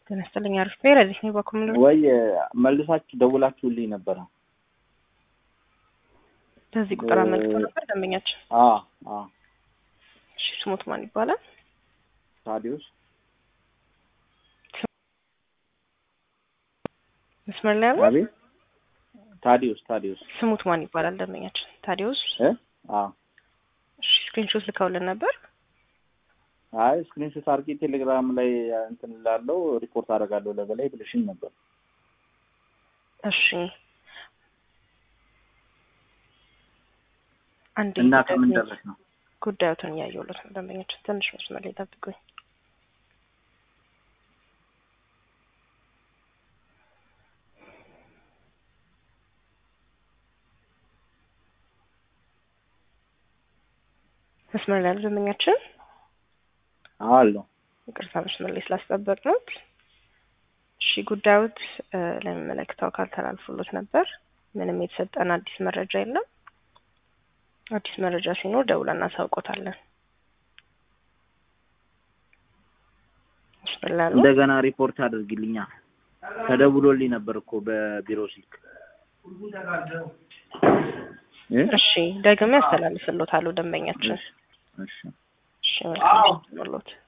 ጤና ይስጥልኝ። አሪፍ ብሔር እዚህ ነው በኩል ወይ መልሳችሁ ደውላችሁልኝ ነበረ። በዚህ ቁጥር አመልክቶ ነበር ደንበኛችን። አ አ እሺ ስሙት ማን ይባላል? ታዲዮስ መስመር ላይ ያለ አቤት ታዲዮስ ታዲዮስ ስሙት ማን ይባላል ደንበኛችን? ታዲዮስ እ አ እሺ ስክሪንሾት ልከውልን ነበር። አይ ስክሪንሾት አድርጌ ቴሌግራም ላይ እንትን ላለው ሪፖርት አደርጋለሁ ለበላይ ብልሽኝ ነበር። እሺ አንድ እና ከምን ደረስ ነው? ጉዳዩትን እያየሁለት ነው ደንበኛችን። ትንሽ መስመር ላይ ጠብቁኝ። መስመር ላይ ያሉ ደንበኛችን አለው ይቅርታ መስመር ላይ ስላስጠበቅነው። እሺ ጉዳዩት ለሚመለከተው አካል ተላልፎሎት ነበር። ምንም የተሰጠን አዲስ መረጃ የለም። አዲስ መረጃ ሲኖር ደውለን እናሳውቆታለን። መስመር ላይ ያሉ እንደገና ሪፖርት አድርግልኛ። ተደውሎልኝ ነበር እኮ በቢሮ ስልክ እ እሺ ደግሜ ያስተላልፍሎታለሁ ደንበኛችን። እሺ እሺ መልካም ሎት